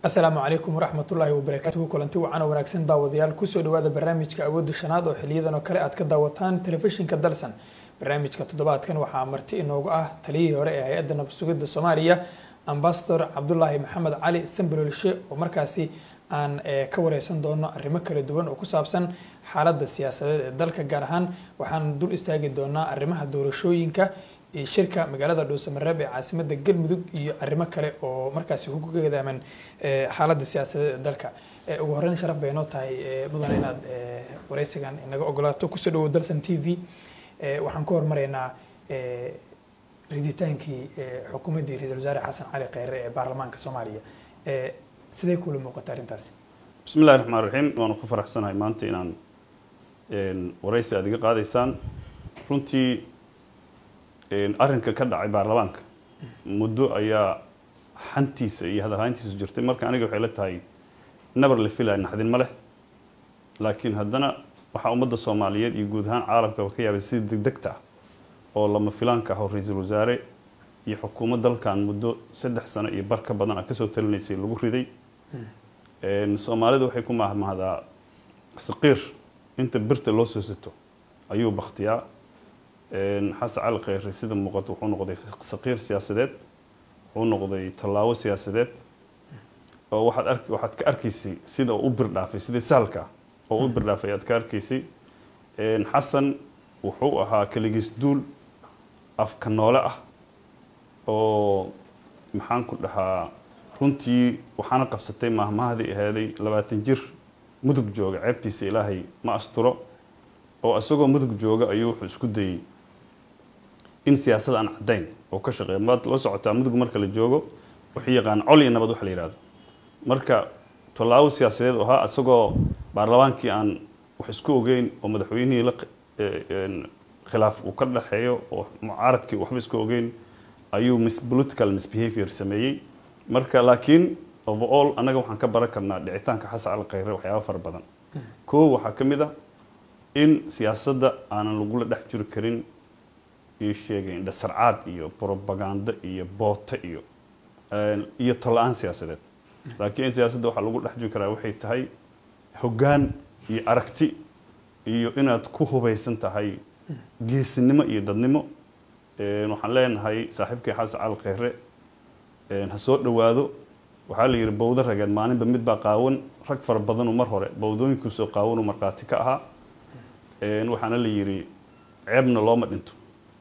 asalaamu calaykum waraxmatullaahi wabarakaatuhu kulanti wacan oo wanaagsan daawadayaal kusoo dhawaada barnaamijka awoodda shanaad oo xiliyadan oo kale aad ka daawataan telefishinka dalsan barnaamijka toddobaadkan waxaa marti inoogu ah taliyihii hore ee hay-adda nabsugidda soomaaliya ambasador cabdulaahi maxamed cali sambalolshe oo markaasi aan ka wareysan doono arrimo kala duwan oo ku saabsan xaaladda siyaasadeed ee dalka gaar ahaan waxaan dul istaagi doonaa arrimaha doorashooyinka iyo shirka magaalada dhuusamareeb ee caasimada galmudug iyo arrimo kale oo markaasi ku gadaaman xaaladda siyaasadeed ee dalka ugu horeyn sharaf bay noo tahay mudan inaad wareysigan inaga ogolaato kusoo dhawo dalsan t v waxaan ku hormaraynaa riditaankii xukuumaddii ra-iisul wasaare xasan cali kheyre ee baarlamaanka soomaaliya sidee kula muuqata arrintaasi bismi illahi raxmaan raxiim waanu ku faraxsanahay maanta inaan waraysi aad iga qaadaysaan runtii arrinka ka dhacay baarlamaanka muddo ayaa xantiisa iyo hadalhayntiisu jirtay marka aniga waxay la tahay nabar la filaya naxdin ma leh laakiin haddana waxaa ummadda soomaaliyeed iyo guud ahaan caalamkaba ka yaabay sida degdegta ah oo lama filaanka ah oo ra-iisul wasaare iyo xukuumad dalkan muddo saddex sano iyo bar ka badan a kasoo talinaysay lagu riday soomaalida waxay ku mahmahdaa saqiir inta birta loo soo sato ayuu baktiyaa xasan cali kheyre sida muuqato wuxuu noqday saqiir siyaasadeed wuxuu noqday tallaabo siyaasadeed oo waxaad arki waxaad ka arkaysay sida uu u birdhaafay sidii sahalka oo u birdhaafay aad ka arkaysay xasan wuxuu ahaa keligiis duul afka noole ah oo maxaan ku dhahaa runtii waxaana qabsatay mahmahdii ahaaday labaatan jir mudug jooga ceebtiisa ilaahay ma asturo oo isagoo mudug jooga ayuu wuxuu isku dayey in siyaasad aan caddayn oo ka shaqeeya maad la socotaa mudug marka la joogo wuxuu yaqaan col iyo nabad waxa la yihahdo marka tallaabo siyaasadeed ahaa isagoo baarlamaankii aan wax isku ogeyn oo madaxweynihii la khilaaf uu ka dhexeeyo oo mucaaradkii waxba isku ogeyn ayuu mis political misbehavior sameeyey marka laakiin overall annaga waxaan ka baran karnaa dhicitaanka xasan cali kheyre waxyaaba fara badan koo waxaa ka mid a in siyaasadda aanan lagula dhex jiri karin ii sheegay indhasarcaad iyo probaganda iyo boote iyo iyo tola-aan siyaasadeed laakiin siyaasadda waxaa lagu dhex jiri karaa waxay tahay hoggaan iyo aragti iyo inaad ku hubaysan tahay geesinimo iyo dadnimo waxaan leenahay saaxiibkii xasan cali kheyre ha soo dhowaado waxaa la yidhi bowdo rageed maalinba mid baa qaawan rag fara badanuu mar hore bowdooyinkiisoo qaawanuu markhaati ka ahaa waxaana la yidhi ceebna looma dhinto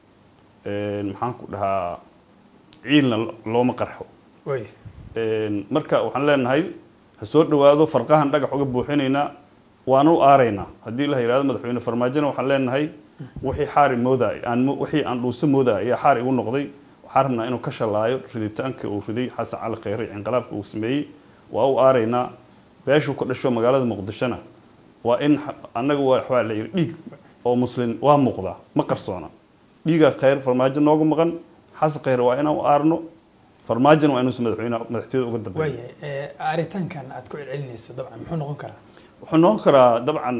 maxaan ku dhahaa ciilna looma qarxo marka waxaan leenahay ha soo dhowaado farqahan dhagax uga buuxinaynaa waana u aaraynaa haddii la yidhahdo madaxweyne farmaajona waxaan leenahay wixii xaari moodaay aan wixii aan dhuuso moodaay ayaa xaar igu noqday waxaan rabnaa inuu ka shalaayo riditaanka uu riday xasan cali kheyre inqilaabka uu sameeyey waa u aaraynaa beeshuu ka dhasho magaalada muqdishona waa in annaga waxbaa la yidhi dhiig oo muslin waa muuqdaa ma qarsoona dhiigaa kheyr farmaajo noogu maqan xasan kheyre waa inaan u aarno farmaajona waa inuusan madaxweyne madaxtooyada uga dambeeyo waayahay aritaankan aad ku celcelinayso dabcan muxuu noqon karaa wuxuu noqon karaa dabcan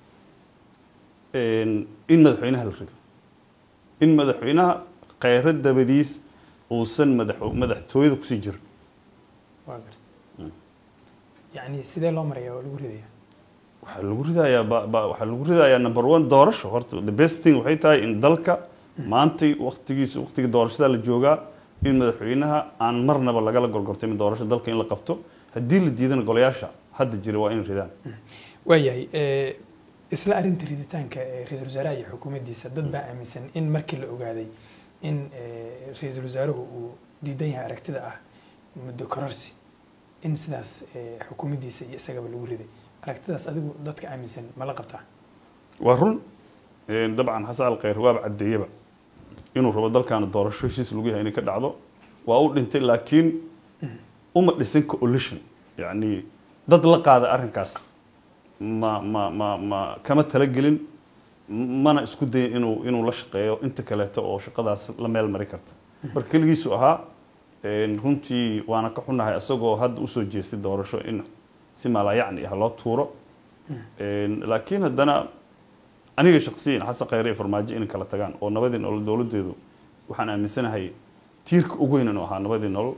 in madaxweynaha la rido in madaxweynaha kheyre dabadiis uusan madax madaxtooyada kusii jirin waa garta yacni sidee loo maraya oo lagu ridaya waxaa lagu ridayaa waxaa lagu ridayaa number one doorasho horta the best thing waxay tahay in dalka maantay waktigiisa waktiga doorashada la joogaa in madaxweynaha aan marnaba lagala gorgortay doorasho dalka in la qabto haddii la diidana golayaasha hadda jira waa inay ridaan waayahay isla arrinta riditaanka ra-iisul wasaaraha iyo xukuumaddiisa dad baa aaminsan in markii la ogaaday in ra-iisul wasaaruhu uu diidan yahay aragtida ah muddo kororsi in sidaas xukuumaddiisa iyo isagaba lagu riday aragtidaas adigu dadka aaminsan ma la qabtaa waa run dabcan xasan al kheyr waaba caddeeyaba inuu rabo dalkaana doorasho heshiis lagu yahay inay ka dhacdo waa u dhintay laakiin uma dhisin coalition yacni dad la qaada arrinkaas ma ma ma ma kama talagelin mana isku dayin inuu inuu la shaqeeyo inta kaleeto oo shaqadaas la meel mari karta mar keligiisu ahaa runtii waana ka xunahay isagoo hadda usoo jeestay doorasho in si maalayacni ah loo tuuro laakiin haddana aniga shaksiyan xasan kheyre iyo farmaajo inay kala tagaan oo nabadii nolol dowladeedu waxaan aaminsanahay tiirka ugu weyn inuu ahaa nabadii nolol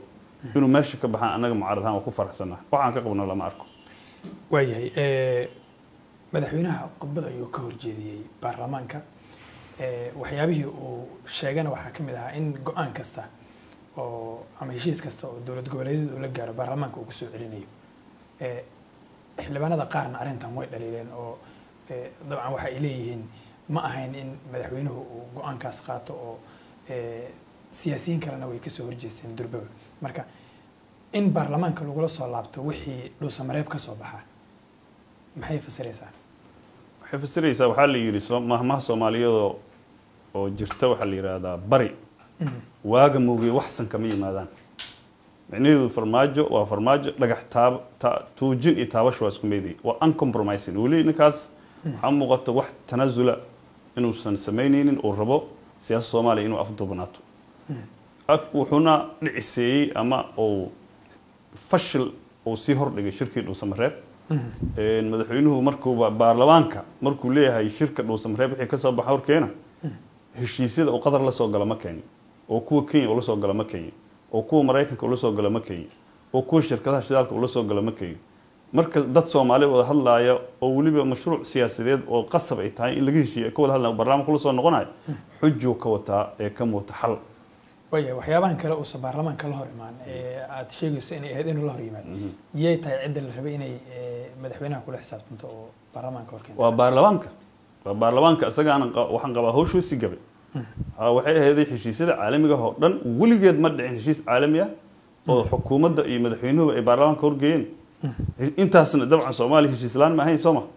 inuu meesha ka baxaan annaga mucaarad ahaan waa ku faraxsannahay waxaan ka qabno lama arko waayahay madaxweynaha khudbad ayuu ka horjeediyey baarlamaanka waxyaabihii uu sheegana waxaa ka mid ahaa in go-aan kasta oo ama heshiis kasta oo dowlad goboleedyada uu la gaaro baarlamaanka uu kusoo celinayo xildhibaanada qaarna arrintan way dhaliileen oo dabcan waxa ay leeyihiin ma ahayn in madaxweynuhu uu go-aankaas qaato oo siyaasiyiin kalena way kasoo horjeesteen durbaba marka in baarlamaanka lagula soo laabto wixii dhuusamareeb ka soo baxa maxay fasiraysaa waxay fasiraysaa waxaa la yidhi mahmaha soomaaliyadoo oo jirta waxaa la yidhaahdaa bari waaga moogiye waxsan kama yimaadaan micnaheedu farmaajo waa farmaajo dhagax taab tuujin iyo taabasho waa isku meeday waa uncompromising weli ninkaas waxaa muuqata wax tanasula inuusan samaynaynin uu rabo siyaasada soomaaliya inuu afduubnaato wuxuuna dhiciseeyey ama uu fashil uu sii hordhigay shirkii dhuusamareeb madaxweynuhu markuuba baarlamaanka markuu leeyahay shirka dhuusamareeb wixii kasoo baxa horkeena heshiisyada uu qatar la soo gala ma keenin oo kuwa kenya ula soo gala ma keenin oo kuwa maraykanka ula soo gala ma keenin oo kuwa shirkadaha shidaalka ula soo gala ma keenin marka dad soomaali wada hadlaaya oo weliba mashruuc siyaasadeed oo qasab ay tahay in laga heshiiyo ka wada hadlaya baarlamaanka ula soo noqonayo xujuu ka wataa ee ka muuta xal waya waxyaabahan kale uusan baarlamaanka la hor imaan ee aad sheegayso inay ahayd inuu la hor yimaado yay tahay cidda la rabay inay madaxweynaha kula xisaabtanto oo baarlamaanka horkeento waa baarlamaanka waa baarlamaanka isagaan waxaan qabaa hawshoosii gabay waxay ahayday heshiisyada caalamiga oo dhan weligeed ma dhicin heshiis caalami ah oo xukuumadda iyo madaxweynuhuba ay baarlamaanka horgeeyeen intaasna dabcan soomaaliya heshiislaan ma ahayn soo ma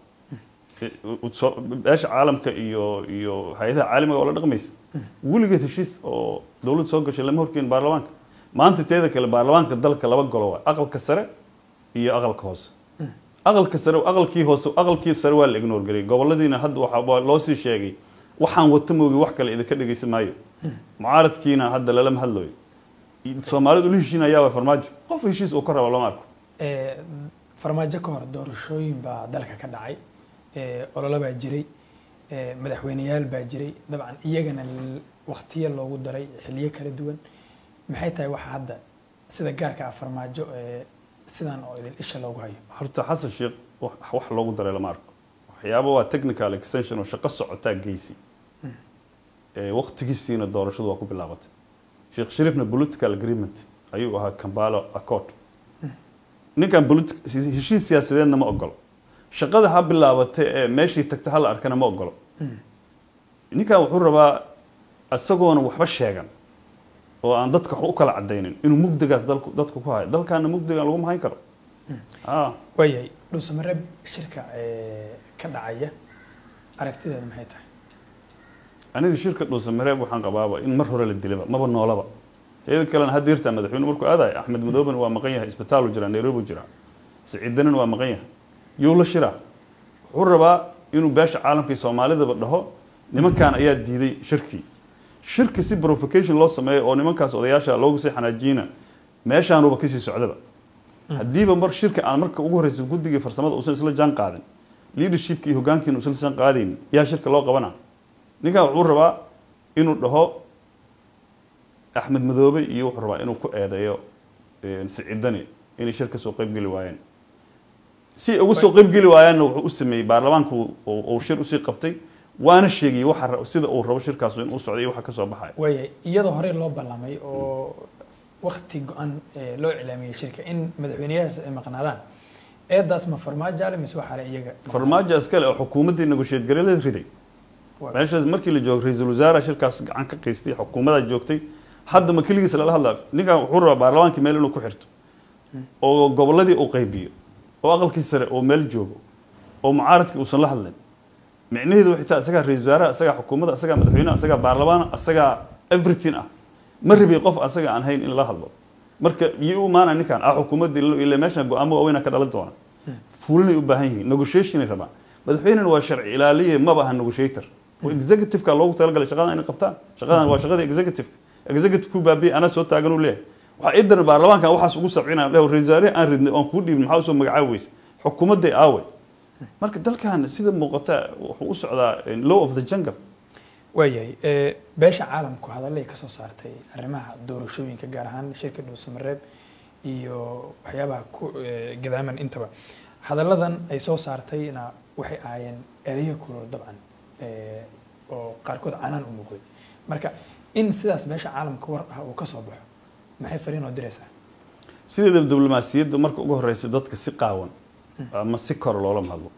beesha caalamka iyo iyo hay-adaha caalamiga oo la dhaqmaysa weligeed heshiis oo dowladda soo gashay lama horkeyn baarlamaanka maanta teeda kale baarlamaanka dalka laba golo waa aqalka sare iyo aqalka hoose aqalka sare aqalkii hoose aqalkii sare waa la ignore gariyay goboladiina hadda waxaa loo sii sheegay waxaan wata moogi wax kale idinka dhegaysan maayo mucaaradkiina hadda lalama hadlayo soomaalidu ula heshiinayaa waa farmaajo qof heshiis uu ka rabo lama arko farmaajo ka hor doorashooyin baa dalka ka dhacay ololo baa jiray madaxweyneyaal baa jiray dabcan iyagana waktiyo loogu daray xiliyo kala duwan maxay tahay waxa hadda sida gaarka ah farmaajo sidan oo idin isha loogu hayo horta xasan sheekh wax loogu daray lama arko waxyaaba waa technical extension oo shaqo socotaa geysi waktigiisiina doorashadu waa ku bilaabatay sheekh shariifna political agreement ayuu ahaa kambalo accord ninkan heshiis siyaasadeedna ma ogolo shaqada ha bilaabatay ee meeshii tagta hala arkana ma ogolo ninkan wuxuu rabaa isagoona waxba sheegan oo aan dadka wax u kala cadaynin inuu mugdigaas dalku dadka ku hayo dalkaana mugdigan lagu mahayn karo waayahay dhuusamareeb shirka ka dhacaya aragtideeda maxay tahay aniga shirka dhuusamareeb waxaan qabaaba in mar hore la dilaba maba noolaba teeda kalena hadda yartaa madaxweyne markuu aadayo axmed madooben waa maqan yahay isbitaalu jiraa nairobi jiraa siciidanan waa maqan yahay yuu la shiraa wuxuu rabaa inuu beesha caalamka iyo soomaalidaba dhaho nimankan ayaa diiday shirkii shirki si provocation loo sameeyo oo nimankaas odayaasha loogu sii xanaajiyina meeshaanuba kasii socdaba haddiiba mar shirka aan marka ugu horreysa guddigii farsamada uusan isla jaan qaadin leadershipki iyo hogaankiina uusan isla jaan qaadaynin yaa shirka loo qabana ninkan wuxuu rabaa inuu dhaho axmed madoobe iyo wuxuu rabaa inuu ku eedeeyo siciidani inay shir kasoo qeybgeli waayeen si uga soo qeybgeli waayaanna wuxuu u sameeyey baarlamaanku uu shir usii qabtay waana sheegay waxa sida uu rabo shirkaas in uu socday iyo waxa ka soo baxaya waaya iyadoo hore loo ballamay oo wakti go-an loo iclaamiyey shirka in madaxweyneyahaas ay maqnaadaan eedaas ma farmaajo ale mise waxaa le iyaga farmaajo iskale oo xukuumaddii negotiate gareelada riday meeshaas markii la joogo ra-iisul wasaare shirkaas gacan ka qaystay xukuumadaa joogtay hadda ma keligiis lala hadlaa ninkan wuxuu rabaa baarlamaankii meel inuu ku xirto oo gobolladii uu qaybiyo oo aqalkii sare oo meel joogo oo mucaaradkii uusan la hadlin micnaheedu waxay tahay isagaa ra-isul wasaaraha isagaa xukuumadda isagaa madaxweynaha isagaa baarlamaan isagaa everything ah ma rabi qof asaga aan hayn in la hadlo marka iyo u imaanaya ninkan ah xukuumaddii ile meeshan go-aamo waaweynaa ka dhalan doona fulinay u baahan yihiin negotiationay rabaan madaxweynena waa sharci ilaaliye maba aha negotiator oo executive-ka loogu talagalay shaqadan inay qabtaan shaqadan waa shaqadii executive executive ku baabiye anaa soo taagan uu leeyahay waxaa idan baarlamaankan waxaas ugu sabcinaya le ra-isul wasaarihi aan ridnay oon kuu dhiibin maxaa usoo magacaabi weyse xukuumadday aaway marka dalkan sida muuqata wuxuu u socdaa law of the jungle waayahay beesha caalamku hadallay ka soo saartay arrimaha doorashooyinka gaar ahaan shirka dhuusamareeb iyo waxyaabaha ku gadaaman intaba hadalladan ay soo saartayna waxay ahaayeen ereyo kulol dabcan oo qaarkood canaan u muuqday marka in sidaas meesha caalamka war ah uu ka soo baxo maxay fariin oo diraysaa sideeda diblomaasiyadda marka ugu horeysa dadka si qaawan ama si kor loola hadlo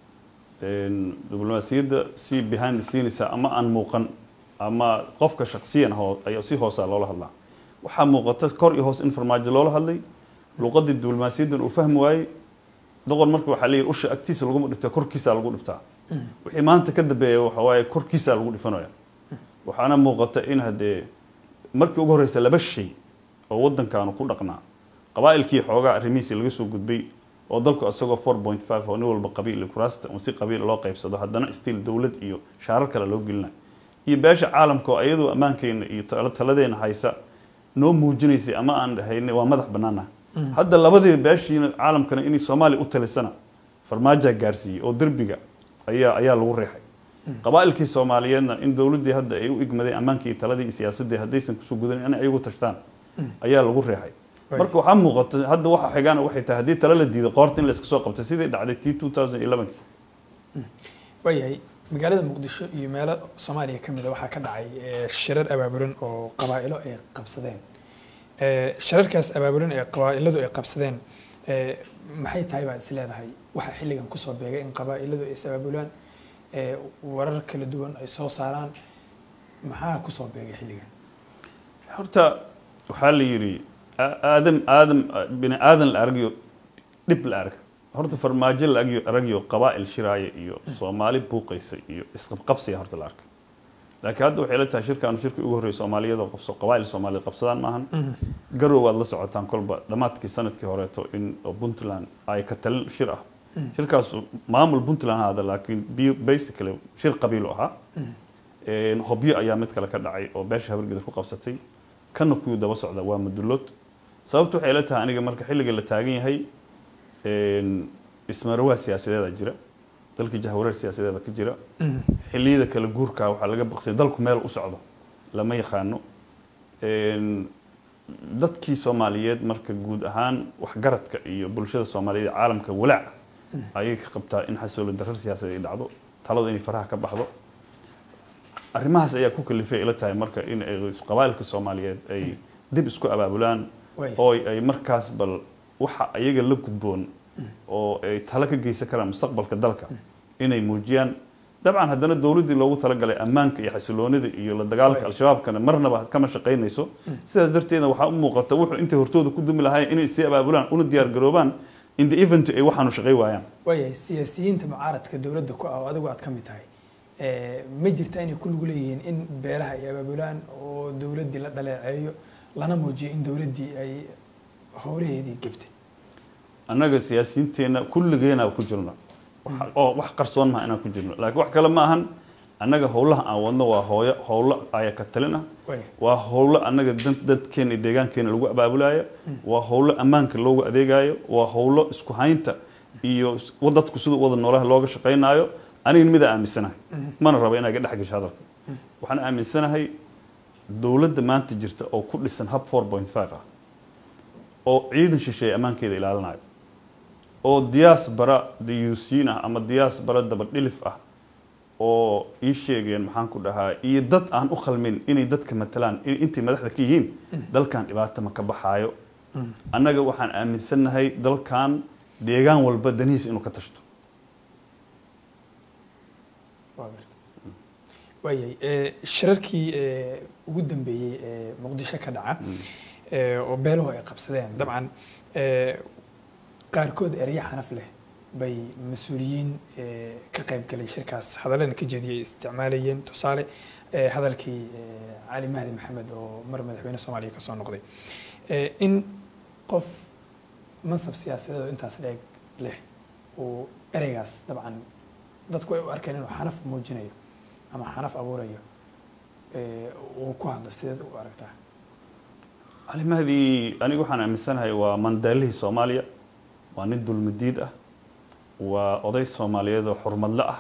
diblomaasiyadda si behind the scenes ama aan muuqan ama qofka shaksiyan hoo ayaa si hoosa loola hadlaa waxaa muuqata kor iyo hoos in farmaajo loola hadlay luqadii diblomaasiyaddan uu fahmi waayey doqon marka waxaa leeyahy usha agtiisa laguma dhiftaa korkiisa lagu dhiftaa wixii maanta ka dambeeya waxa waaye korkiisa lagu dhifanaya waxaana muuqata in haddee markii ugu horeysa laba shay oo waddankaanu ku dhaqnaa qabaa'ilkii xoogaa arrimihiisi laga soo gudbay oo dalku isagoo four point five oo nin walba qabiil kuraasta un si qabiil loo qaybsado haddana stiil dowlad iyo shaarar kale loo gelinayo iyo beesha caalamka oo iyadoo ammaankeena iyo taladeena haysa noo muujinaysay ama aan dhahayna waa madax bannaanaha hadda labadii beeshiina caalamkana inay soomaaliya u talisana farmaajaa gaarsiiyey oo derbiga ayaa ayaa lagu riixay qabaa'ilkii soomaaliyeedna in dowladdii hadda ay u igmadeen ammaankii iyo taladii iyo siyaasaddii haddaysan kusoo gudanin inay ayagu tashtaan ayaa lagu riixay marka waxaa muuqata hadda waxa xigaana waxay tahay haddii tala la diido qoorta in la iska soo qabtay sidii dhacday t two thousand elevenkii waayahay magaalada muqdisho iyo meelo soomaaliya ka mida waxaa ka dhacay shirar abaabulan oo qabaa'ilo ay qabsadeen shirarkaas abaabulan ee qabaa'iladu ay qabsadeen maxay tahay baad is leedahay waxaa xilligan kusoo beegay in qabaa'iladu ay is abaabulaan warar kala duwan ay soo saaraan maxaa kusoo beegay xilligan horta waxaa la yidhi aadam aadam bini aadan la argayo dhib la arg horta farmaajo la argayo aragayo qabaa'il shiraaya iyo soomaali buuqaysa iyo isqabqabsiya horta la arkay laakiin hadda waxay la tahay shirkaanu shirkii ugu horreeyay soomaaliyadoo qabso qabaa'il soomaaliyad qabsadaan maahan garow waad la socotaan kolba dhammaadkii sanadkii horeeto in puntland ay ka talin shir ah shirkaas maamul puntland haada laakiin basically shir qabiilu ahaa hobyo ayaa mid kale ka dhacay oo beesha habargedar ku qabsatay kana kuyuu daba socda waa madulood sababta waxay la tahay aniga marka xilliga la taagan yahay ismarawaa siyaasadeeda jira dalkii jahwareer siyaasadeeda ka jira xilliyada kala guurka waxaa laga baqsay dalku meel u socdo lama yaqaano dadkii soomaaliyeed marka guud ahaan waxgaradka iyo bulshada soomaaliyeed caalamka walaac ayay ka qabtaa in xasoolo darar siyaasadeed ay dhacdo taladu inay faraha ka baxdo arrimahaas ayaa ku kalifay ila tahay marka in ay qabaa'ilka soomaaliyeed ay dib isku abaabulaan oo ay markaas bal waxa ayaga la gudboon oo ay talo ka geysan karaan mustaqbalka dalka inay muujiyaan dabcan haddana dowladdii loogu talagalay ammaanka iyo xasiloonida iyo la dagaalka al-shabaabkana marnaba kama shaqaynayso sidaas darteedna waxaa u muuqata wuxuu intay hortooda ku dumi lahaayeen inay sii abaabulaan una diyaar garoobaan in the event ay waxaanu shaqay waayaan waayahay siyaasiyiinta mucaaradka dowladda ku ah oo adigu aad ka mid tahay ma jirta inay ku lug leeyihiin in beelaha ay abaabulaan oo dowladdii la dhaleeceeyo lana muujiyo in dowladdii ay howlaheedii gebtay annaga siyaasiyiinteenna kulligeena ku jirno oo wax qarsoon maha inaan ku jirno laakiin wax kale ma ahan annaga howlaha aan wadno waa hooyo howlo aya ka talin ah waa howlo annaga dadkeena iyo deegaankeena lagu abaabulaayo waa howlo ammaanka loogu adeegayo waa howlo isku haynta iyo dadku siduu wada noolaha looga shaqaynaayo aniga mida aaminsanahay mana rabo inaa ga dhex gasho hadalka waxaan aaminsanahay dowladda maanta jirta oo ku dhisan hub four point five ah oo ciidan shisheeye ammaankeeda ilaalinayo oo diyaas bara diyuusiin ah ama diyaas bara dabadhilif ah oo ii sheegeen maxaan ku dhahaa iyo dad aan u khalmin inay dadka matalaan intay madaxda ka yihiin dalkan dhibaato ma ka baxaayo annaga waxaan aaminsannahay dalkan deegaan walba danihiisa inuu ka tashto waayahay shirarkii ugu dambeeyey ee muqdisho ka dhaca oo beeluhu ay qabsadeen dabcan qaarkood ereyo xanaf leh bay mas-uuliyiin ka qayb galay shirkaas hadallana ka jeediyay isticmaalayeen tusaale hadalkii cali mahdi maxamed oo mar madaxweyne soomaaliya ka soo noqday in qof mansab siyaasadeed oo intaas dheeg leh uu ereygaas dabcan dadku ay u arkeen inuu xanaf muujinayo ama xanaf abuurayo uu ku hadlo sideed u aragtaa cali mahdi aniga waxaan aaminsanahay waa mandaalihii soomaaliya waa nin dulmidiid ah waa oday soomaaliyeed oo xurmadle ah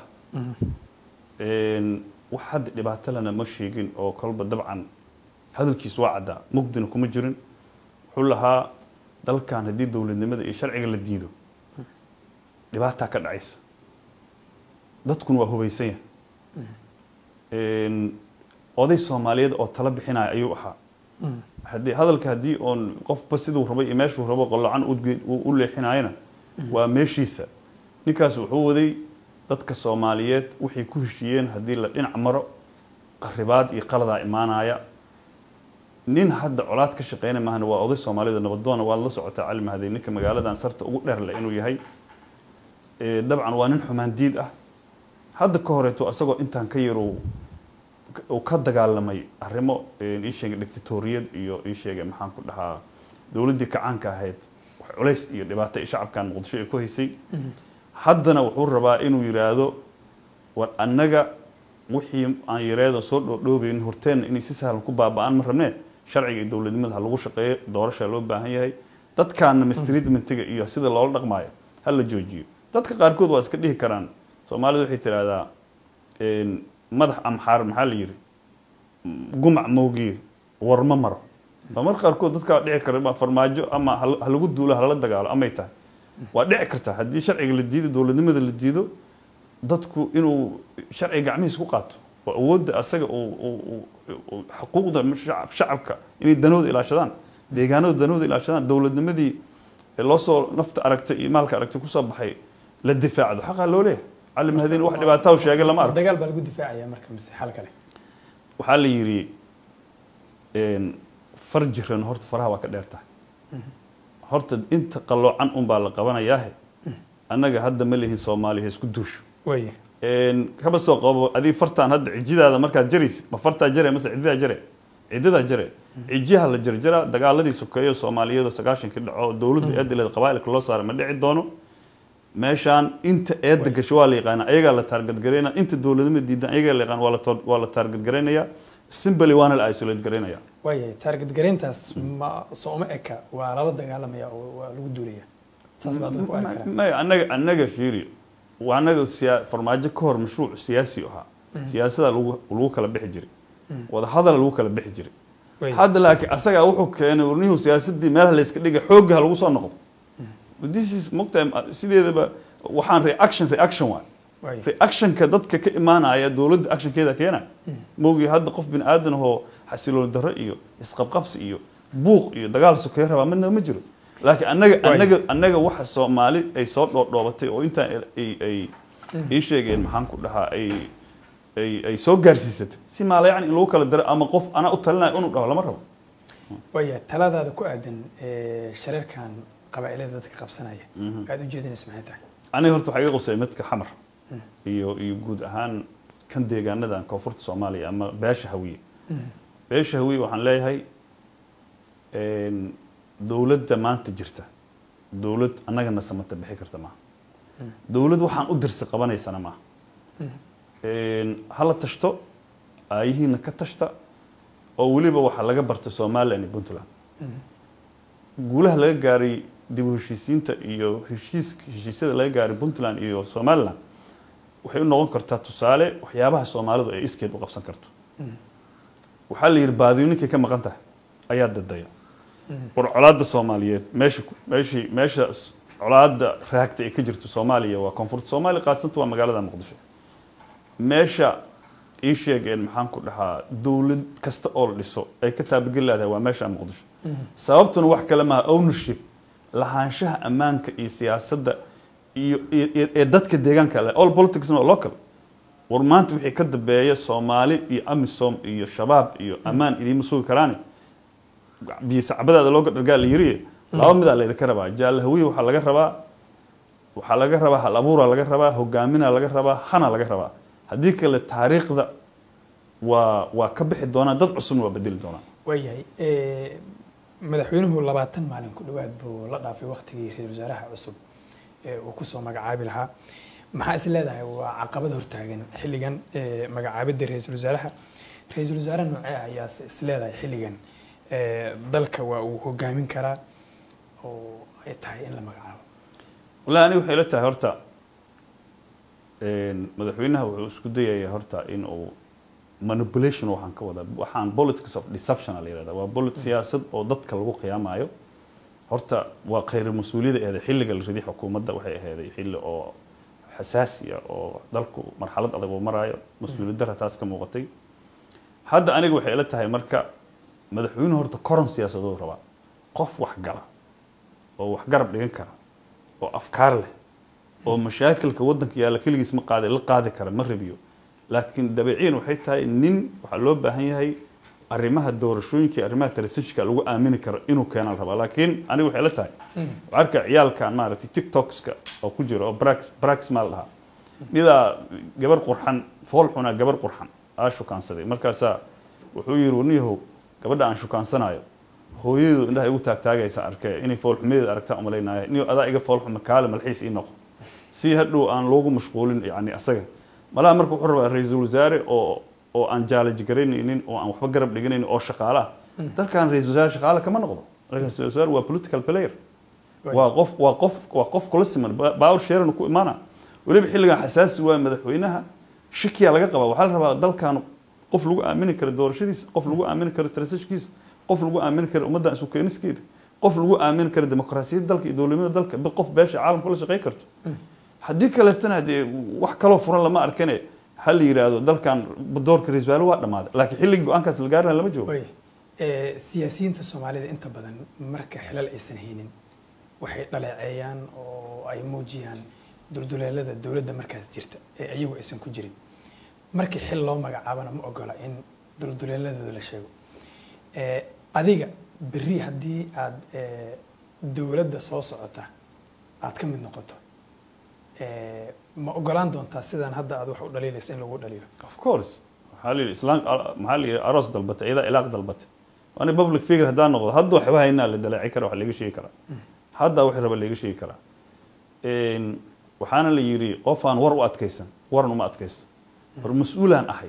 wax hadda dhibaato lana ma sheegin oo kolba dabcan hadalkiisu waa caddaa mugdina kuma jirin wuxuu lahaa dalkan haddii dowladnimada iyo sharciga la diido dhibaataa ka dhacaysa dadkuna waa hubaysan yahay oday soomaaliyeed oo tala bixinaya ayuu ahaa haddii hadalka haddii oon qofba siduu rabay iyo meeshuu rabo qolocan u leexinayana waa meeshiisa ninkaas wuxuu waday dadka soomaaliyeed waxay ku heshiiyeen haddii la dhinac maro qaribaad iyo qaladaa imaanaya nin hadda colaad ka shaqeyna maahan waa oday soomaaliyed nabadoona waad la socotaa cali mahadey ninka magaaladan sarta ugu dheer leh inuu yahay dabcan waa nin xumaandiid ah hadda ka horeeto isagoo intaan ka yar uu ka dagaalamay arrimo ii sheegay dictatoriyad iyo ii sheegay maxaan ku dhahaa dowladdii kacaanka ahayd culays iyo dhibaato ay shacabkan muqdisho ay ku haysay haddana wuxuu rabaa inuu yidhaahdo war annaga wixii aan yareedo soo dhoodhoobayn horteenna inay si sahlan ku baaba-aan ma rabnee sharciga iyo dowladnimada ha lagu shaqeeyo doorasha loo baahan yahay dadkaana mistreatmentiga iyo sida loola dhaqmaayo ha la joojiyo dadka qaarkood waa iska dhihi karaan soomaalida waxay tidhaahdaa madax amxaar maxaa la yidhi gumac moogiye warma maro mar qaarkood dadkaa dhici kara farmaajo ama ha lagu duulo hala dagaalo amay tahay waa dhici karta haddii sharciga la diido dowladnimada la diido dadku inuu sharciga gacmihiis ku qaato oo awoodda asaga xuquuqda shacabka inay danooda ilaashadaan deegaanada danooda ilaashadaan dowladnimadii loosoo nafta aragtay iyo maalka aragtay kusoo baxay la difaacdo xaqaa loo leeyahay cali mahadiin wax dhibaataa sheegay lama arko dagaal baa lagu difaacaya marka mise xal kale waxaa la yidhi far jiran horta faraha waa ka dheer tahay horta inta qaloocan unbaa la qabanayaahe annaga hadda ma lihin soomaaliya isku duusho waaya kaba soo qabo adii fartaan hadda cijidaada markaad jaraysid ma fartaa jare mase cididaa jare cididaa jare cijiyaha la jarjara dagaaladii sokeeyo soomaaliyeed oo sagaashankii dhaco dowladda eedileed qabaailka loo saaray ma dhici doono meeshaan inta eedda gasho waa la yaqaana ayagaa la taargadgaraynaya inta dowladnimada diidan ayagaa la yaqaan waa la taargadgaraynayaa simbali waana la isolate garaynaya waayahay taarget garayntaas ma sooma eka waa lala dagaalamaya oo waa lagu duulaya saas baa dadku arki karaa maya annaga annaga fiiri waa annaga siyaa farmaajo ka hor mashruuc siyaasi ahaa siyaasada lagu lagu kala bixi jiray wadahadal lagu kala bixi jiray hadda laakiin asagaa wuxuu keenay warnihuu siyaasadii meelaha layska dhigay xoogga ha lagu soo noqdo this is mogtahay sideedaba waxaan reaction reaction waay reactionka dadka ka imaanaya dowladda actionkeeda keena moogii hadda qof bini aadan ahoo xasiloon darro iyo isqabqabsi iyo buuq iyo dagaal sokeeye rabaa midna ma jiro laakiin annaga annaga annaga waxa soomaali ay soo dhoodhoobatay oo intaan ay ay ii sheegeen maxaan ku dhahaa ay ay ay soo gaarsiisatay si maalayacni in lagu kala daro ama qof anaa u talinayo inuu dhaho lama rabo waaya taladaada ku aadan shareerkan qabaa'ilada dadka qabsanaya aada u jeedinaysa maxay tahay aniga horta waxaa iga qusay midka xamar iyo iyo guud ahaan kan deegaanadan koonfurta soomaaliya ama beesha hawiye beesha hawiye waxaan leeyahay dowladda maanta jirta dowlad annagana samata bixi karta maaha dowlad waxaan u dirsi qabanaysana maaha hala tashto aayihiina ka tashta oo weliba waxaa laga bartay somalilan iyo puntland guulaha laga gaaray dib u heshiisiinta iyo heshiis heshiisyada laga gaaray puntland iyo somaliland waxay u noqon kartaa tusaale waxyaabaha soomaalidu ay iskeed u qabsan karto waxaa la yidhi baadiyo ninkay ka maqan tahay ayaa dadaya war colaadda soomaaliyeed meesha meeshii meesha colaadda raagta ay ka jirto soomaaliya waa koonfurta soomaaliya qaasanta waa magaalada muqdisho meesha ii sheegeen maxaan ku dhahaa dowlad kasta oo la dhiso ay ka taabageli leedahay waa meesha muqdisho sababtuna wax kale maaha ownership lahaanshaha ammaanka iyo siyaasadda iyo ee dadka deegaanka leh all politics no local war maanta wixii ka dambeeya soomaali iyo amisom iyo shabaab iyo ammaan idiima sugi karaani biyo sacbadaada looga dhargaa la yiriye laba midaa laydinka rabaa jaalahawiye waxaa laga rabaa waxaa laga rabaa hal abuuraa laga rabaa hogaaminaa laga rabaa hana laga rabaa haddii kale taariikhda waa waa ka bixi doonaa dad cusubna waa bedeli doonaa waayahay madaxweynuhu labaatan maalin ku dhowaad buu la dhaafay waktigii ra-iisul wasaaraha cusub ee uu kusoo magacaabi lahaa maxaa is leedahay waa caqabad hortaagan xilligan magacaabidda ra-iisul wasaaraha ra-iisul wasaare noocee ayaa is leedahay xilligan dalka waa uu hogaamin karaa oo ay tahay in la magacaabo wallahi aniga waxay la tahay horta madaxweynaha wuxuu isku dayayaa horta in uu manipulation waxaan ka wadaa waxaan politics of deception la yirahdaa waa polit siyaasad oo dadka lagu qiyaamayo horta waa khayr mas-uuliyada eeday xilliga la riday xukuumadda waxay ahaaday xilli oo xasaasiya oo dalku marxalad adag uu maraayo mas-uuliyad dara taas ka muuqatay hadda aniga waxay ila tahay marka madaxweynuhu horta koron siyaasaduu rabaa qof wax gala oo wax garab dhigan kara oo afkaar leh oo mashaakilka waddanka yaalla keligiis ma qaadi la qaadi kara ma rabiyo laakiin dabeeciyan waxay tahay nin waxaa loo baahan yahay arrimaha doorashooyinka iyo arrimaha telefishinka lagu aamini karo inuu keenaan rabaa laakiin aniga waxay la tahay waxaa arkaa ciyaalkan maaragtay tiktokska oo ku jira oo brax brax maa la dhahaa midaa gabar qurxan fool xunaa gabar qurxan aa shukaansaday markaasaa wuxuu yidhi warniyahow gabadha aan shukaansanayo hooyadeedu indhaha igu taagtaagaysa arkee inay foolxumadeeda aragtaa umalaynaya niyo adaa iga foolxuma kaale malxiis ii noqo si hadhow aan loogu mashquulin yani asaga malaha marka wuxuu rabaa ra-iisul wasaare oo oo aan jaalaji garaynaynin oo aan waxba garab dhiganaynin oo shaqaale ah dalkan ra-isul wasaare shaqaale kama noqdo ra-isul wasaare waa political player waa qof waa qof waa qof kula siman baawar sheeran ku imaana weliba xilligan xasaasi waa madaxweynaha shikiya laga qabaa waxaa la rabaa dalkan qof lagu aamini karo doorashadiisa qof lagu aamini karo transishkiisa qof lagu aamini karo ummaddan isu keeniskeeda qof lagu aamini karo dimuqraasiyadda dalka iyo dowladnimada dalka qof beesha caalamka la shaqey karto haddii kaleetana dee wax kaloo furan lama arkane ha la yidhaahdo dalkan doorka ra-isul wasaare waa dhammaaday laakiin xilligii go-aankaas la gaari laha lama joogo siyaasiyiinta soomaalida inta badan marka xilal aysan haynin waxay dhaleeceeyaan oo ay muujiyaan dulduleelada dowladda markaas jirta ee iyagu aysan ku jirin markii xil loo magacaabana ma ogola in dulduleeladooda la sheego adiga berri haddii aad dowladda soo socota aad ka mid noqoto ma ogolaan doontaa sidaan hadda aad wax u dhaliilayso in lagu dhaliilo of course waxaa la yidhi islaan maxaa la yidhi aroos dalbatay iyadaa ilaaq dalbatay waana public figure haddaan noqdo hadda waxba haynaa la daleeci kara wax laga sheegi karaa hadda wax raba laga sheegi karaa waxaana la yidhi qof aan war u adkaysan waran uma adkaysto war mas-uulaan ahay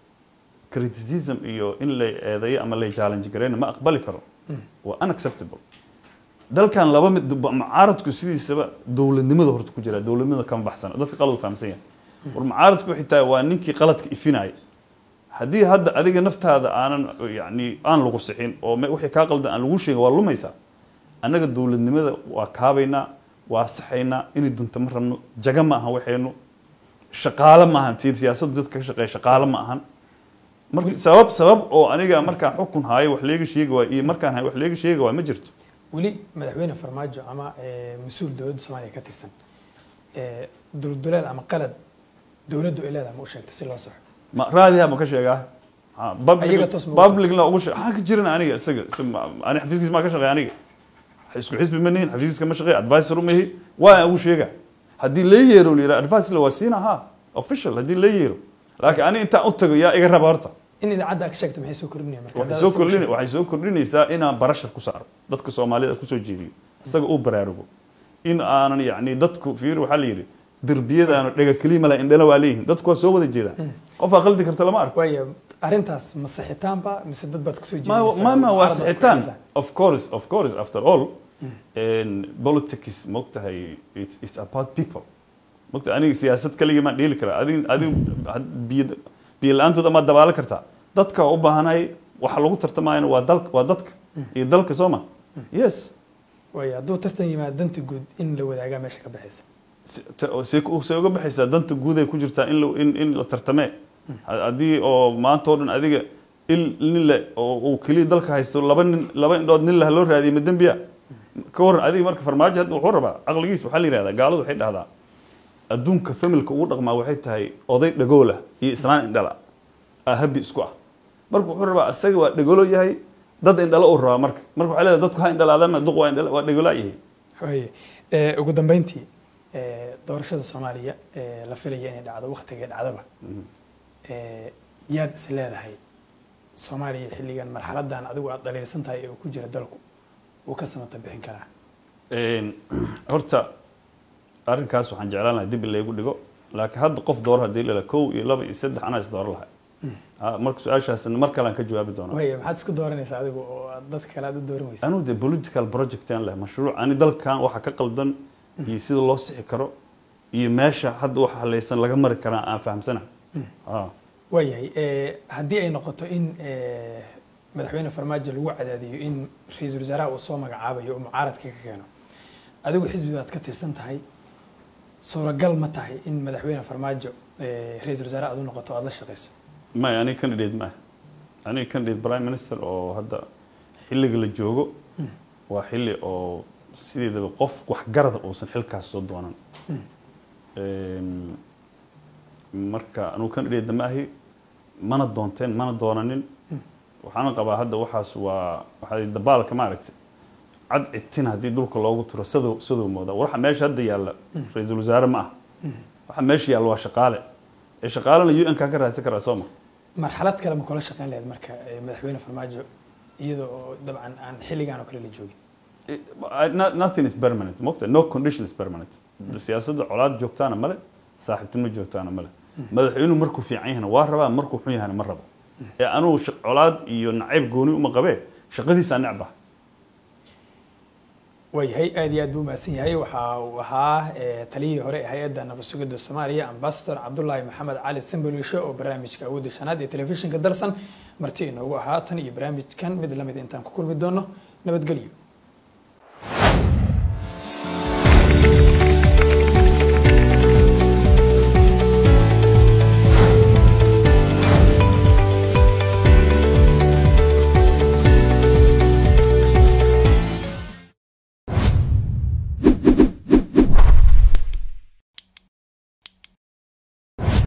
criticism iyo in la eedeeyo ama la challenge gareyna ma aqbali karo waa unacceptable dalkan laba mid mucaaradku sidiisaba dowladnimada horta ku jira dowladnimada kama baxsana dadka qalad u fahamsan yahay war mucaaradku xitaa waa ninkii qaladka ifinaya haddii hadda adiga naftaada aanan yani aan lagu sixin oo wixii kaa qaldan aan lagu sheegin waa lumaysaa annaga dowladnimada waa kaabaynaa waa saxaynaa inay dunta ma rabno jaga ma ahan waxaynu shaqaale ma ahan siyaasadda dadka ka shaqeeya shaqaale ma ahan marka sabab sabab oo aniga markaan xukun haayo wax leega sheegi waay iyo markaan hayo wax leega sheegi waay ma jirto weli madaxweyne farmaajo ama mas-uul dowladda soomaaliya ka tirsan dulduleel ama qalad dowladdu ay leedahay ma u sheegta si loo saxo ma raadiha ma ka sheegaa Ayaga toos ma u publicna ugu sheeg waxaan ka jiran aniga isaga ani xafiiskiis maa ka shaqeeya aniga isku xisbi ma nihin xafiiskiiska ma shaqeeya advisor uma ihi waa aan ugu sheega haddii la yeero la yidhaha advice la waa siina ha official haddii la yeero laakiin ani intaan u tago yaa iga raba horta in idaacadda aad ka sheegta maxay soo kordhinaya marka waxay haddaad soo isagu kordhin sheegto? waxay soo kordhinaysaa inaan barashar ku saaro dadka soomaalida kusoo jeediyo isaga uu baraarugo in aanan yacni dadku fiir waxaa la yidhi derbiyadaanu dhega kelima la indhala waa leeyihin dadku waa soo wada jeedaan qofaa qaldi karta lama arko waayo arrintaas ma sixitaanba mise dad baad kusoo ma jeedinaysaa ma ma waa carab baad sixitaan ku of course of course after all and politics mogtahay it's, it's about people mogta aniga siyaasad kaligii maan dheeli karaa adig adig biyo biyo la-aantooda maad dabaala kartaa dadka waa u baahanahay waxa lagu tartamayana waa dalka waa dadka iyo dalka soo ma yes waayo hadduu tartan yimaado danta guud in la wadaagaa meesha ka baxaysa si- ta- see ku- see uga baxaysaa danta guud ay ku jirtaa in la- in in la tartamee Ha- haddii oo maanta oo dhan adiga il nin le oo uu keliya dalka haysto laba nin laba indhood nin lah loo raadiyay ma dembiya ka waran adiga marka farmaajo hadda wuxuu rabaa caqligiis waxaa la yidhahdaa gaaladu waxay dhahdaa adduunka familka ugu dhaqmaa waxay tahay oday dhagoola iyo islaan indhala aa habi isku ah marka wuxuu rabaa isaga waa dhagolo yahay dad indhala uu rabaa marka marka waxay leedahay dadku ha indhalaadaan duq waa indhala waa dhagolaa yahay waaye ee, ugu dambeyntii ee, doorashada soomaaliya ee, la filaya inay dhacdo waktigay dhacdaba ee, yaad is leedahay soomaaliya xilligan marxaladan adigu aad dhaliilsan tahay ee uu ku jira dalku wuu ka samata bixin karaa Een, horta arrinkaas waxaan jeclaan lahaa dib in laygu dhigo laakiin hadda qof dooro haddii la kow iyo laba iyo saddex anaa is dooro lahay Ha, marka su-aashaasna mar kale aan ka jawaabi doonaa waaye maxaad isku dooranaysaa adigu oo aad dadka kale aad u dooran weysa anuu de political project aan leh mashruuc ani dalkan waxa ka qaldan iyo sida loo sixi karo iyo meesha hadda waxa halaysan laga mari karaa aan fahamsana Ha. waayahay ee, haddii ay noqoto in ee, madaxweyne farmaajo lagu cadaadiyo in ra-iisul wasaaraha uu soo magacaabayo oo mucaaradka ka keeno adigu xisbi baad ka tirsan tahay suuragal ma tahay in madaxweyne farmaajo ra-iisul wasaare aad u noqoto aada la shaqeyso maya aniga candidate ma ah aniga candidate prime minister oo hadda xilliga la joogo waa xilli oo sideedaba qof waxgarada uusan xilkaas soo doonan marka anugu candidate ma ahi mana doonteen mana doonanin waxaana qabaa hadda waxaas waa waxaa dabaalka maaragtay cad citin haddii dhulka loogu turo sadow sadow mooda waxa meesha hadda yaalla ra-iisul wasaare ma ah waxa meesha yaalla waa shaqaale ee shaqaalena u n kaa ka raadsan karaa soo ma marxalad kale ma kula shaqeyn lahayd marka madaxweyne farmaajo iyadoo oo dabcan aan xilligan oo kale la joogin nothing is permanent mogta no condition is permanent siyaasadda colaad joogtaana male saaxiibtinimo joogtaana male madaxweynuhu markuu fiican yahana waa rabaa markuu xun yahana ma rabo ee anugu colaad iyo nacayb gooni uma qabee shaqadiisaa necba waayahay aad iyo aad buu mahadsan yahay waxa uu ahaa taliyihii hore ee hay-adda nabad sugidda soomaaliya ambasador cabdulaahi maxamed cali sambolisho oo barnaamijka awoodda shanaad ee telefishinka dalsan marti inoogu ahaa tan iyo barnaamijkan mid lamid intaan ku kulmi doono nabadgelyo